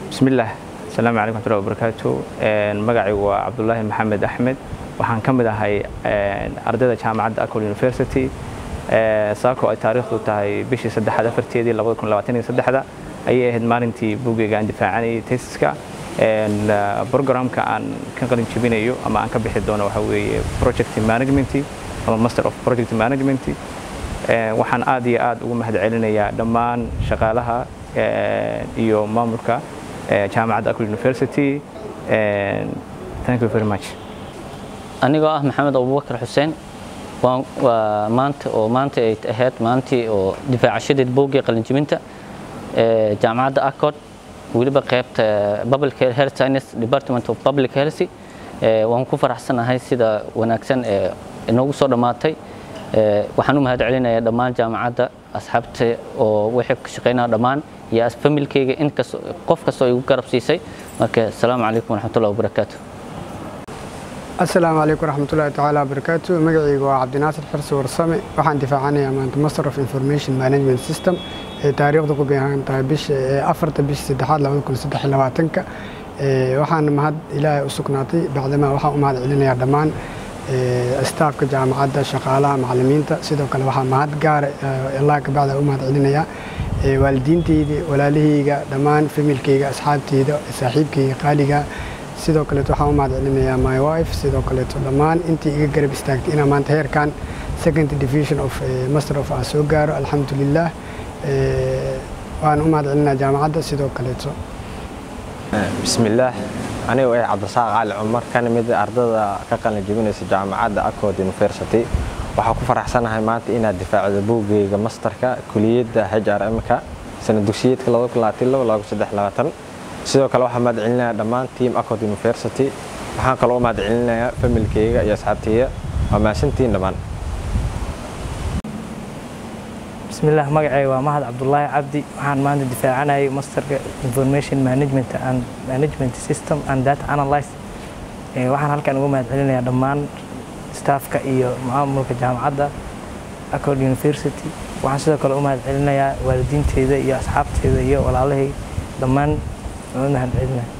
bismillaah asalaamu calaykum wxmatullahi wabarakaatu magacaygu waa cabdulaahi maxamed axmed waxaan ka mid ahay ardayda jaamacadda acol university saako ay taariikhdu tahay bishii saddexaad afarteedii labada kun labaatan iyo saddexda ayay ahayd maalintii buugeyga aan difaacanayay tesiska programka aan ka qalin jebinayo ama aan ka bixi doono waxa weeye project management ama master of project management waxaan aad iyo aad ugu mahad celinayaa dhammaan shaqaalaha iyo maamulka jaamacadda acol university thank you very much anigoo ah maxamed abubakar xuseen waa maanta oo maanta ay ahayd maalintii oo difaacashadeed boogii qalinjibinta jaamacadda accord weliba qaybta public health science department of public health waan ku faraxsanahay sida wanaagsan ee inoogu soo dhammaatay waxaan u mahad celinayaa dhammaan jaamacadda asxaabta oo waxay ka shaqeynaa dhammaan iyo familkeyga inkas qof kastoo igu garab siisay marka asalaamu calaykum waraxmatullahi wabarakaatu asalaamu calaykum waraxmatullahi tacaala wabarakaatu magacayga waa cabdinaasir xirsi warsame waxaan difaacanayaa maanta master of information management system ee taariikhda ku beehan tahay bisha afarta bisha saddexaad labada kun saddex iyo labaatanka waxaana mahad ilaahay u sugnaatay bacdama waxaan u mahad celinayaa dhammaan staafka jaamacadda shaqaalaha macallimiinta sidoo kale waxaa mahad gaara allah ka bacda u mahad celinayaa waalidiinteyda walaalahayga dhammaan familkeyga asxaabteyda saaxiibkeyga qaaliga sidoo kaleeto waxaan u mahad celinayaa my wife sidoo kaleeto dhammaan intii iga garab istaagtay inaan maanta heerkan second division of master of aan soo gaaro alxamdulilah waan u mahad celinayaa jaamacadda sidoo kaleeto bismillaah anigu eh cabdisaaq cali cumar kana mid ardada ka qalin jebinaysa jaamacadda accord university waxaa ku faraxsanahay maanta inaad difaacdo buuggeyga masterka kuliyadda hrmka sana dugsiyeedka sidoo kale waxaa mahad celinayaa dhammaan team accord university waxaan kaloo u mahad celinayaa familkeyga iyo asxaabteyda waa mahadsantihiin dhammaan bismillaah magacayga waa mahad cabdulaahi cabdi waxaan maanta difaacanayay masterka information management and management system and data analyze waxaan halkan uga mahad celinayaa dhammaan staafka iyo maamulka jaamacadda accord university waxaan sidoo kale u mahad celinayaa waalidiinteyda iyo asxaabteyda iyo walaalahay dhammaan mahad celinaya